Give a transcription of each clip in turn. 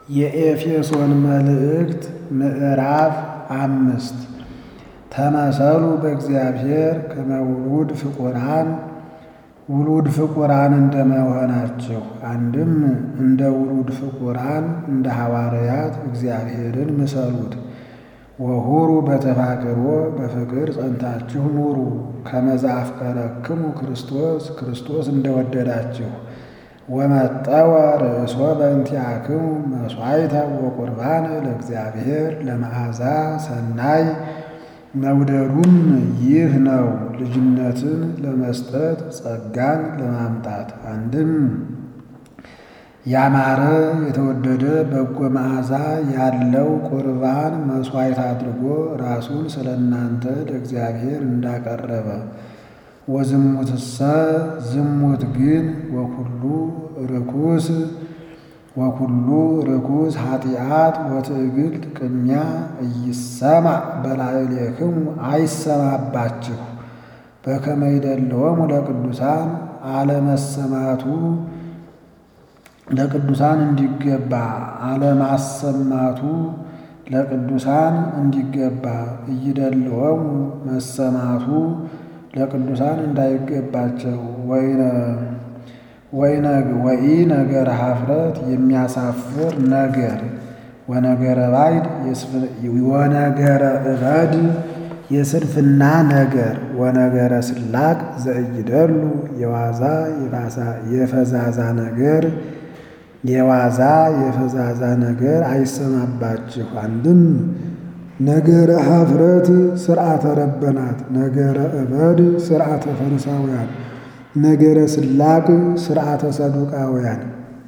የኤፌሶን መልእክት ምዕራፍ አምስት ተመሰሉ በእግዚአብሔር ከመ ውሉድ ፍቁራን ውሉድ ፍቁራን እንደመሆናችሁ አንድም እንደ ውሉድ ፍቁራን እንደ ሐዋርያት እግዚአብሔርን ምሰሉት። ወሁሩ በተፋቅሮ በፍቅር ጸንታችሁ ኑሩ። ከመ ዘአፍቀረክሙ ክርስቶስ ክርስቶስ እንደወደዳችሁ ወመጠወ ርእሶ በእንቲአክሙ መሥዋዕተ ወቁርባነ ለእግዚአብሔር ለመዓዛ ሰናይ መውደዱም ይህ ነው፣ ልጅነትን ለመስጠት ጸጋን ለማምጣት አንድም ያማረ የተወደደ በጎ መዓዛ ያለው ቁርባን መሥዋዕት አድርጎ ራሱን ስለ እናንተ ለእግዚአብሔር እንዳቀረበ ወዝሙትሰ ዝሙት ግን ወኩሉ ርኩስ ወኩሉ ርኩስ ኃጢአት ወትዕግልት ቅሚያ ኢይሰማዕ በላዕሌክሙ አይሰማባችሁ በከመ ይደልዎሙ ለቅዱሳን አለመሰማቱ ለቅዱሳን እንዲገባ አለማሰማቱ ለቅዱሳን እንዲገባ እይደልዎሙ መሰማቱ ለቅዱሳን እንዳይገባቸው ወኢ ነገር ኀፍረት የሚያሳፍር ነገር ወነገረ ባዕድ ወነገረ እበድ የስንፍና ነገር ወነገረ ስላቅ ዘእይደሉ የዋዛ የፈዛዛ ነገር የዋዛ የፈዛዛ ነገር አይሰማባችሁ። አንድም ነገረ ኀፍረት ሥርዓተ ረበናት፣ ነገረ እበድ ሥርዓተ ፈሪሳውያን፣ ነገረ ስላቅ ሥርዓተ ሰዱቃውያን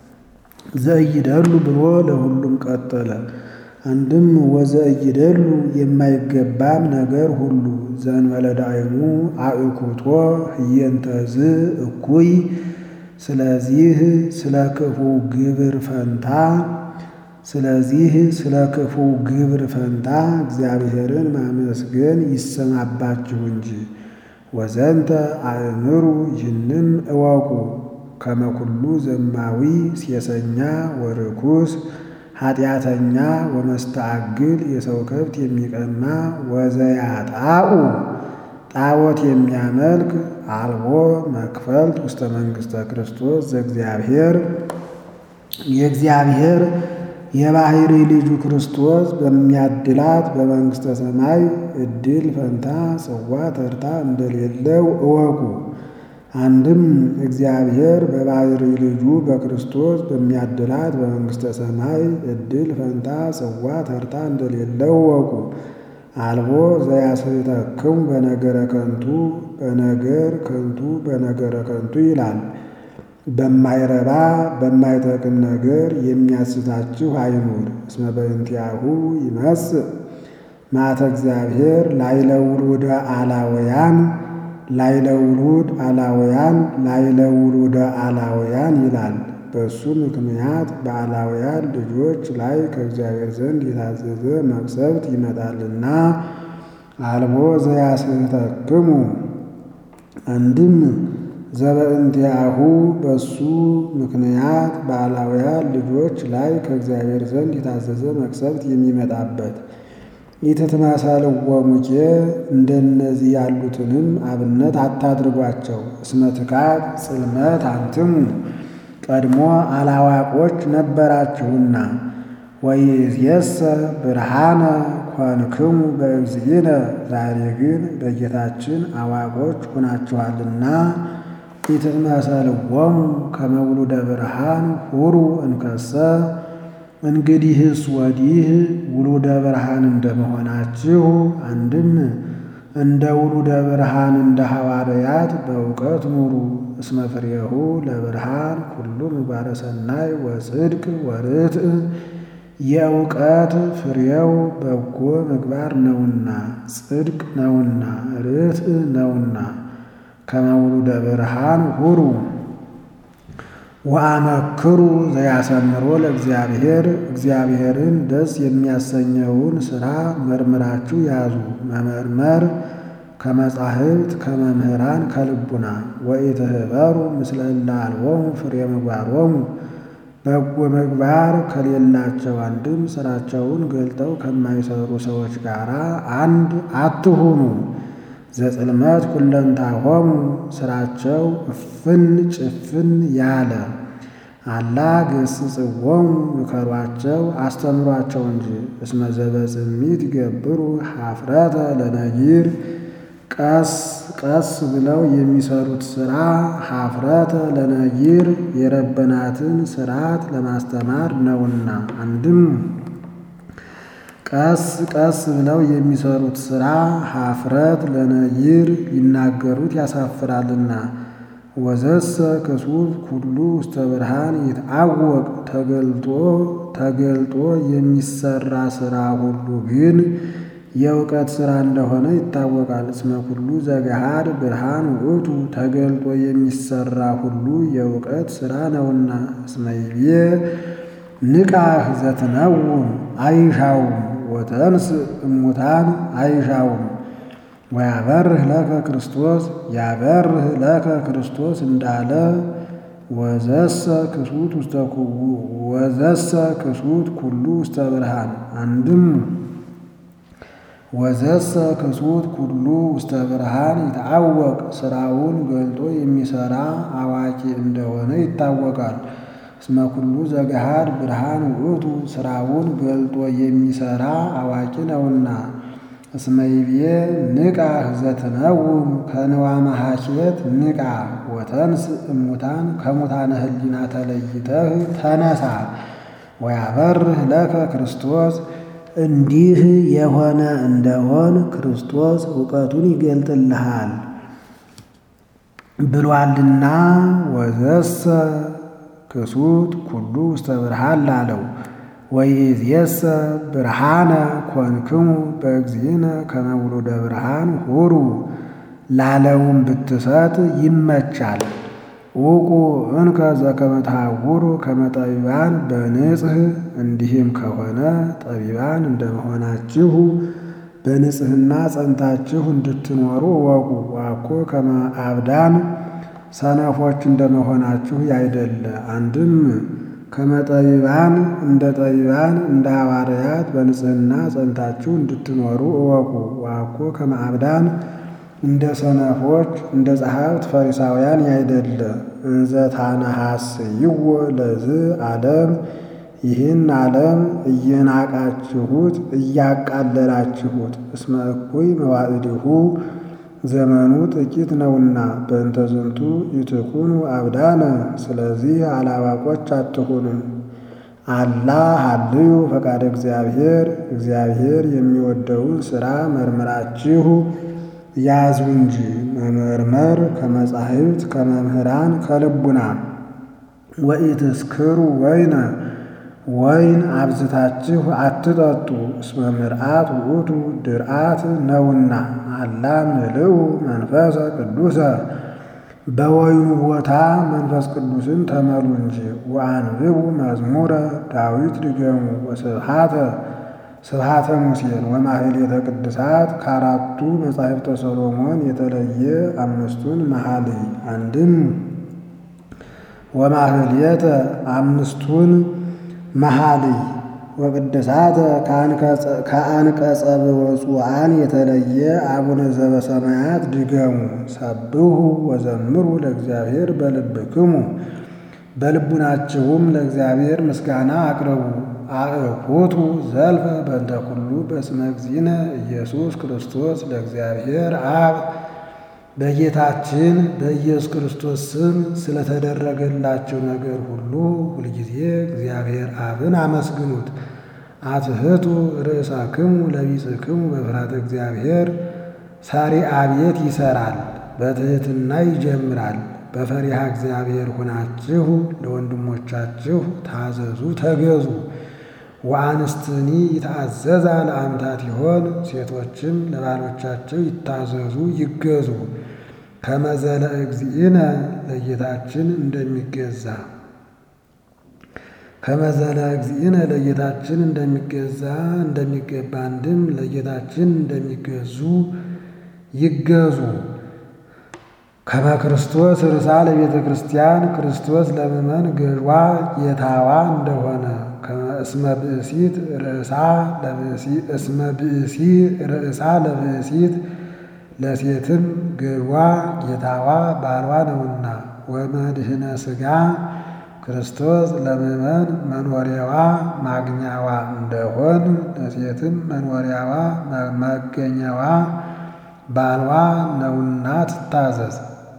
ዘእይደሉ ብሎ ለሁሉም ቀጠለ። አንድም ወዘእይደሉ የማይገባም ነገር ሁሉ ዘእንበለ ዳዕሙ አእኩቶ ህየንተዝ እኩይ ስለዚህ ስለ ክፉ ግብር ፈንታ ስለዚህ ስለ ክፉ ግብር ፈንታ እግዚአብሔርን ማመስገን ይሰማባችሁ እንጂ። ወዘንተ አእምሩ ይህንም እወቁ ከመ ኩሉ ዘማዊ ሴሰኛ ወርኩስ ኃጢአተኛ ወመስተአግል የሰው ከብት የሚቀማ ወዘያጣኡ ጣዖት የሚያመልክ አልቦ መክፈልት ውስተ መንግሥተ ክርስቶስ ዘእግዚአብሔር የእግዚአብሔር የባሕሪ ልጁ ክርስቶስ በሚያድላት በመንግሥተ ሰማይ ዕድል ፈንታ ጽዋ ተርታ እንደሌለው እወቁ። አንድም እግዚአብሔር በባሕሪ ልጁ በክርስቶስ በሚያድላት በመንግሥተ ሰማይ ዕድል ፈንታ ጽዋ ተርታ እንደሌለው እወቁ። አልቦ ዘያስሕተክሙ በነገረ ከንቱ በነገር ከንቱ በነገረ ከንቱ ይላል። በማይረባ በማይጠቅም ነገር የሚያስታችሁ አይኑር። እስመ በእንቲአሁ ይመጽእ መዓተ እግዚአብሔር ላዕለ ውሉደ አላውያን ላዕለ ውሉድ አላውያን ላዕለ ውሉደ አላውያን ይላል። በእሱ ምክንያት በአላውያን ልጆች ላይ ከእግዚአብሔር ዘንድ የታዘዘ መቅሰፍት ይመጣልና። አልቦ ዘያስሕተክሙ አንድም ዘበእንቲአሁ በሱ ምክንያት በአላውያን ልጆች ላይ ከእግዚአብሔር ዘንድ የታዘዘ መቅሰፍት የሚመጣበት ኢትትመሰልዎሙኬ እንደነዚህ ያሉትንም አብነት አታድርጓቸው። እስመ ትካት ጽልመት አንትሙ ቀድሞ አላዋቆች ነበራችሁና ወይእዜሰ ብርሃነ ኮንክሙ በእግዚእነ ዛሬ ግን በጌታችን አዋቆች ሆናችኋልና። ኢትትመሰልዎሙ ከመ ውሉደ ብርሃን ሁሩ እንከሰ እንግዲህስ ወዲህ ውሉደ ብርሃን እንደመሆናችሁ አንድም እንደ ውሉደ ብርሃን እንደ ሐዋርያት በእውቀት ኑሩ። እስመ ፍሬሁ ለብርሃን ኩሉ ምግባረ ሰናይ ወጽድቅ ወርትዕ የእውቀት ፍሬው በጎ ምግባር ነውና ጽድቅ ነውና ርትዕ ነውና። ከመ ውሉደ ብርሃን ሁሩ ወአመክሩ ዘያሰምሮ ለእግዚአብሔር እግዚአብሔርን ደስ የሚያሰኘውን ሥራ መርምራችሁ ያዙ። መመርመር ከመጻሕፍት ከመምህራን ከልቡና ወኢትህበሩ ምስለ እለ አልቦሙ ፍሬ ምግባሮሙ በጎ ምግባር ከሌላቸው አንድም ስራቸውን ገልጠው ከማይሰሩ ሰዎች ጋር አንድ አትሁኑ። ዘጽልመት ኩለንታሆሙ ስራቸው እፍን ጭፍን ያለ አላ ገስጽዎሙ ምከሯቸው አስተምሯቸው እንጂ እስመ ዘበጽሚት ይገብሩ ኀፍረተ ለነጊር ቀስ ቀስ ብለው የሚሰሩት ሥራ ኀፍረተ ለነጊር የረበናትን ሥርዓት ለማስተማር ነውና። አንድም ቀስ ቀስ ብለው የሚሰሩት ሥራ ኀፍረት ለነጊር ሊናገሩት ያሳፍራልና። ወዘሰ ክሱት ኩሉ ውስተ ብርሃን ይትዐወቅ ተገልጦ ተገልጦ የሚሰራ ሥራ ሁሉ ግን የእውቀት ሥራ እንደሆነ ይታወቃል። እስመ ኩሉ ዘገሃድ ብርሃን ውእቱ ተገልጦ የሚሰራ ሁሉ የእውቀት ሥራ ነውና። እስመ ይቤ ንቃህ ዘትነውም አይሻውም ወተንስ እሙታን አይሻውም ወያበርህ ለከ ክርስቶስ ያበርህ ለከ ክርስቶስ እንዳለ ወዘሰ ክሱት ውስተ ወዘሰ ክሱት ኩሉ ውስተ ብርሃን አንድም ወዘሰ ክሱት ኩሉ ውስተ ብርሃን ይትዐወቅ ሥራውን ገልጦ የሚሠራ አዋቂ እንደሆነ ይታወቃል። እስመ ኩሉ ዘገሃድ ብርሃን ውእቱ ሥራውን ገልጦ የሚሠራ አዋቂ ነውና። እስመ ይቤ ንቃህ ዘትነውም ከንዋ መሐኬት ንቃ ወተንስ እሙታን ከሙታነ ህሊና ተለይተህ ተነሳ ወያበርህ ለከ ክርስቶስ እንዲህ የሆነ እንደሆን ክርስቶስ እውቀቱን ይገልጥልሃል ብሏልና። ወዘሰ ክሱት ኩሉ ውስተ ብርሃን ላለው ወይእዜሰ ብርሃነ ኮንክሙ በእግዚእነ ከመ ውሉደ ብርሃን ሁሩ ላለውም ብትሰጥ ይመቻል። ውቁ እንከ ዘከመ ተሐውሩ ከመ ጠቢባን በንጽሕ እንዲህም ከሆነ ጠቢባን እንደመሆናችሁ በንጽሕና ጸንታችሁ እንድትኖሩ እወቁ። ዋኮ ከመ አብዳን ሰነፎች እንደመሆናችሁ ያይደለ አንድም ከመጠቢባን እንደ ጠቢባን እንደ ሐዋርያት በንጽሕና ጸንታችሁ እንድትኖሩ እወቁ። ዋኮ ከመአብዳን እንደ ሰነፎች እንደ ጸሐፍት ፈሪሳውያን ያይደለ እንዘ ታነሐስይዎ ለዝ ዓለም ይህን ዓለም እየናቃችሁት እያቃለላችሁት እስመ እኩይ መዋዕዲሁ ዘመኑ ጥቂት ነውና በእንተ ዝንቱ ይትኩኑ አብዳነ ስለዚህ አላዋቆች አትሁኑ። አላ ሀልዩ ፈቃደ እግዚአብሔር እግዚአብሔር የሚወደውን ሥራ መርምራችሁ ያዙ እንጂ መመርመር ከመጻሕፍት ከመምህራን ከልቡና ወኢትስክሩ ወይነ ወይን አብዝታችሁ አትጠጡ እስመ ምርአት ውእቱ ድርአት ነውና። አላ ምልኡ መንፈሰ ቅዱሰ በወይኑ ቦታ መንፈስ ቅዱስን ተመሉ እንጂ። ወአንብቡ መዝሙረ ዳዊት ድገሙ ወስብሐተ ስብሐተ ሙሴን ወማህሌተ ቅድሳት ከአራቱ መጻሕፍተ ሰሎሞን የተለየ አምስቱን መኃልይ አንድም ወማህሌተ አምስቱን መኃልይ ወቅድሳተ ከአንቀጸ ብፁዓን የተለየ አቡነ ዘበሰማያት ድገሙ። ሰብሑ ወዘምሩ ለእግዚአብሔር በልብክሙ በልቡናችሁም ለእግዚአብሔር ምስጋና አቅርቡ። አእኩቱ ዘልፈ በእንተ ኩሉ በስመ እግዚእነ ኢየሱስ ክርስቶስ ለእግዚአብሔር አብ በጌታችን በኢየሱስ ክርስቶስ ስም ስለተደረገላቸው ነገር ሁሉ ሁልጊዜ እግዚአብሔር አብን አመስግኑት። አትሕቱ ርእሳክሙ ለቢጽክሙ በፍርሃተ እግዚአብሔር ሰሪአ ቤት ይሠራል፣ በትሕትና ይጀምራል። በፈሪሃ እግዚአብሔር ሁናችሁ ለወንድሞቻችሁ ታዘዙ፣ ተገዙ። ወአንስትኒ ይትአዘዛ ለአምታት ይሆን ሴቶችም ለባሎቻቸው ይታዘዙ ይገዙ። ከመዘለ እግዚእነ ለጌታችን እንደሚገዛ ከመዘለ እግዚእነ ለጌታችን እንደሚገዛ እንደሚገባ አንድም ለጌታችን እንደሚገዙ ይገዙ። ከመ ክርስቶስ ርዕሳ ለቤተ ክርስቲያን ክርስቶስ ለምእመን ገዥዋ ጌታዋ እንደሆነ እስመ ብእሲት ርእሳ እስመ ብእሲ ርእሳ ለብእሲት ለሴትም ገዥዋ ጌታዋ ባልዋ ነውና ወመድህነ ሥጋ ክርስቶስ ለምእመን መኖሪያዋ ማግኛዋ እንደሆን ለሴትም መኖሪያዋ መገኛዋ ባልዋ ነውና ትታዘዝ።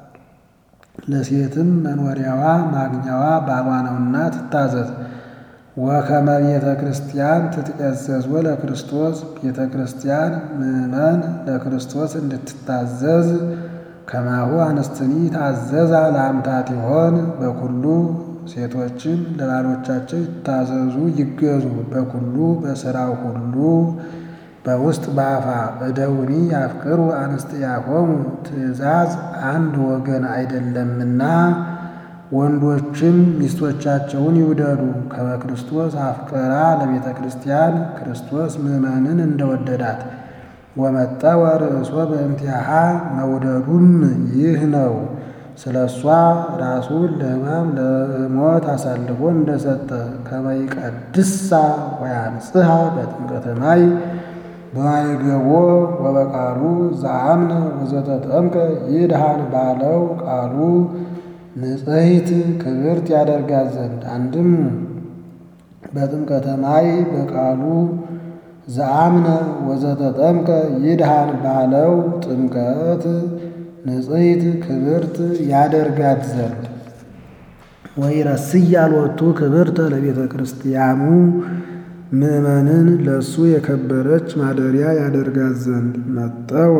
ለሴትም መኖሪያዋ ማግኛዋ ባሏ ነውና ትታዘዝ። ወከመ ቤተ ክርስቲያን ትትቀዘዝ ለክርስቶስ ቤተ ክርስቲያን ምእመን ለክርስቶስ እንድትታዘዝ ከማሁ አንስትኒ ታዘዛ ለአምታት ይሆን በኩሉ ሴቶችም ለባሎቻቸው ይታዘዙ ይገዙ በኩሉ በሥራው ሁሉ በውስጥ በአፋ እደውኒ ያፍቅሩ አንስጥያሆሙ ትእዛዝ አንድ ወገን አይደለምና ወንዶችም ሚስቶቻቸውን ይውደዱ። ከመ ክርስቶስ አፍቀራ ለቤተ ክርስቲያን ክርስቶስ ምእመንን እንደወደዳት ወመጠወ ርእሶ በእንቲአሃ መውደዱም ይህ ነው። ስለ እሷ ራሱን ለሕማም ለሞት አሳልፎ እንደሰጠ ከመ ይቀድሳ ወያንጽሐ በጥምቀተ ማይ በማይገቦ ወበቃሉ ዘአምነ ወዘተጠምቀ ይድሃን ባለው ቃሉ ንጽሕት ክብርት ያደርጋት ዘንድ አንድም በጥምቀተ ማይ በቃሉ ዘአምነ ወዘተጠምቀ ይድሃን ባለው ጥምቀት ንጽሕት ክብርት ያደርጋት ዘንድ ወይረስያ ሎቱ ክብርተ ለቤተ ክርስቲያኑ ምእመንን ለእሱ የከበረች ማደሪያ ያደርጋት ዘንድ መጠወ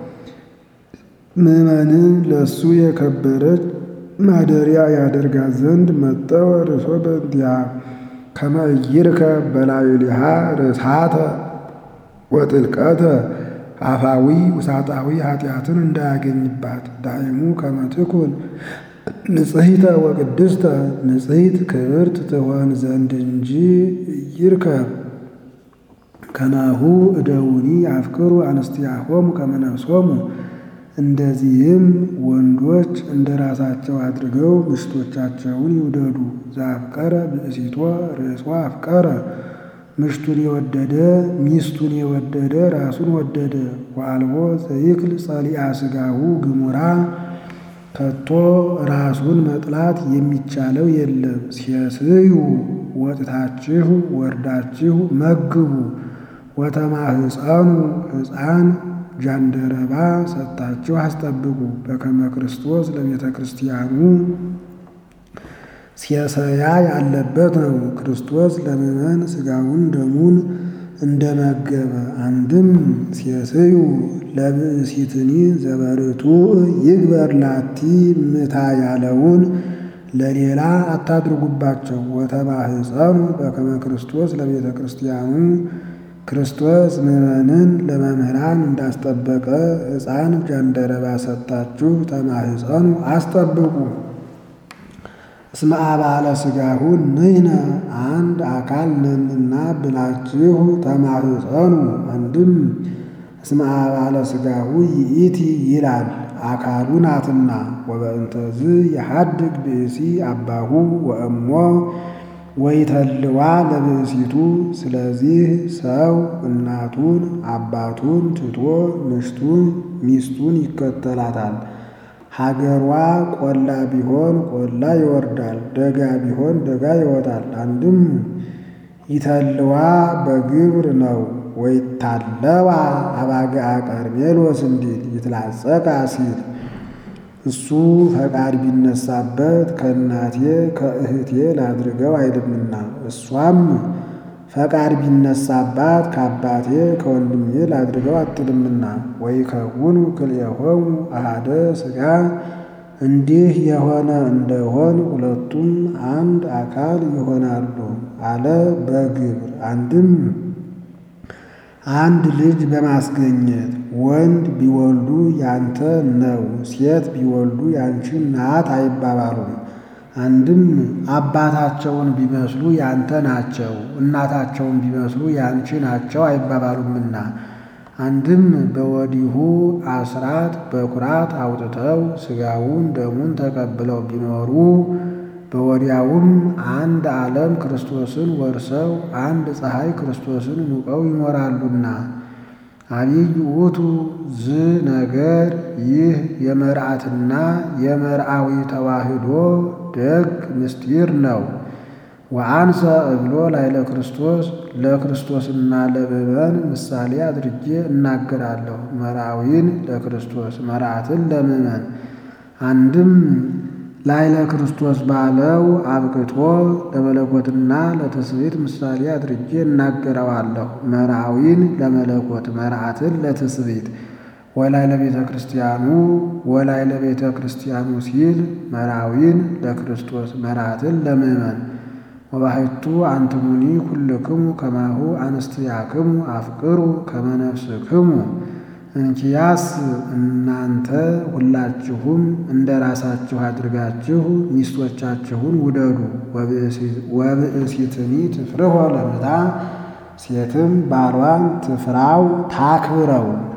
ምእመንን ለእሱ የከበረች ማደሪያ ያደርጋት ዘንድ መጠወ ርእሶ በእንቲአ ከመ ይርከብ በላዕሊሃ ርስሓተ ወጥልቀተ አፋዊ ውሳጣዊ ኃጢአትን እንዳያገኝባት ዳይሙ ከመ ትኩን ንጽሕተ ወቅድስተ ንጽሕት ክብርት ትሆን ዘንድ እንጂ ይርከብ ከናሁ እደውኒ አፍቅሩ አንስቲያሆሙ ከመ ነፍሶሙ እንደዚህም ወንዶች እንደ ራሳቸው አድርገው ምሽቶቻቸውን ይውደዱ። ዘአፍቀረ ብእሲቶ ርእሶ አፍቀረ ምሽቱን የወደደ ሚስቱን የወደደ ራሱን ወደደ። ወአልቦ ዘይክል ጸሊአ ሥጋሁ ግሙራ ከቶ ራሱን መጥላት የሚቻለው የለም። ሴስዩ ወጥታችሁ ወርዳችሁ መግቡ ወተማህፀኑ ሕፃን ጃንደረባ ሰጥታችሁ አስጠብቁ። በከመ ክርስቶስ ለቤተ ክርስቲያኑ ሴሰያ ያለበት ነው። ክርስቶስ ለምእመን ሥጋውን ደሙን እንደመገበ አንድም ሴስዩ ለብእሲትኒ ዘበርቱ ይግበር ላቲ ምታ ያለውን ለሌላ አታድርጉባቸው። ወተማህፀኑ በከመ ክርስቶስ ለቤተ ክርስቲያኑ ክርስቶስ ምእመንን ለመምህራን እንዳስጠበቀ ሕፃን ጃንደረባ ሰጥታችሁ ተማህፀኑ አስጠብቁ። እስመ አባለ ሥጋሁ ንሕነ አንድ አካል ነንና ብላችሁ ተማህፀኑ። አንድም እስመ አባለ ሥጋሁ ይእቲ ይላል አካሉ ናትና። ወበእንተዝ የሐድግ ብእሲ አባሁ ወእሞ ወይተልዋ ለብእሲቱ። ስለዚህ ሰው እናቱን አባቱን ትቶ ምሽቱን ሚስቱን ይከተላታል። ሀገሯ ቆላ ቢሆን ቆላ ይወርዳል፣ ደጋ ቢሆን ደጋ ይወጣል። አንድም ይተልዋ በግብር ነው። ወይታለዋ አባግዓ ቀርሜሎስ እንዲል ይትላጸቃ ሲል እሱ ፈቃድ ቢነሳበት ከእናቴ ከእህቴ ላድርገው አይልምና፣ እሷም ፈቃድ ቢነሳባት ከአባቴ ከወንድሜ ላድርገው አትልምና። ወይከውኑ ክልኤሆሙ አሐደ ሥጋ እንዲህ የሆነ እንደሆን ሁለቱም አንድ አካል ይሆናሉ አለ በግብር አንድም አንድ ልጅ በማስገኘት ወንድ ቢወልዱ ያንተ ነው፣ ሴት ቢወልዱ ያንቺ ናት አይባባሉም። አንድም አባታቸውን ቢመስሉ ያንተ ናቸው፣ እናታቸውን ቢመስሉ ያንቺ ናቸው አይባባሉምና አንድም በወዲሁ አስራት በኩራት አውጥተው ሥጋውን ደሙን ተቀብለው ቢኖሩ በወዲያውም አንድ ዓለም ክርስቶስን ወርሰው አንድ ፀሐይ ክርስቶስን ሙቀው ይኖራሉና። አብይ ውእቱ ዝ ነገር ይህ የመርዓትና የመርዓዊ ተዋህዶ ደግ ምስጢር ነው። ወአንሰ እብሎ ላይለ ክርስቶስ ለክርስቶስና ለምእመን ምሳሌ አድርጌ እናገራለሁ። መርዓዊን ለክርስቶስ መርዓትን ለምእመን አንድም ላይለ ክርስቶስ ባለው አብቅቶ ለመለኮትና ለትስብእት ምሳሌ አድርጌ እናገረዋለሁ። መርዓዊን ለመለኮት መርዓትን ለትስብእት ወላይ ለቤተ ክርስቲያኑ ወላይ ለቤተ ክርስቲያኑ ሲል መርዓዊን ለክርስቶስ መርዓትን ለምእመን ወባሕቱ አንትሙኒ ኩልክሙ ከማሁ አንስትያክሙ አፍቅሩ ከመ ነፍስክሙ እንኪያስ እናንተ ሁላችሁም እንደ ራሳችሁ አድርጋችሁ ሚስቶቻችሁን ውደዱ። ወብእሲትኒ ትፍርሆ ለምታ ሴትም ባሏን ትፍራው ታክብረው።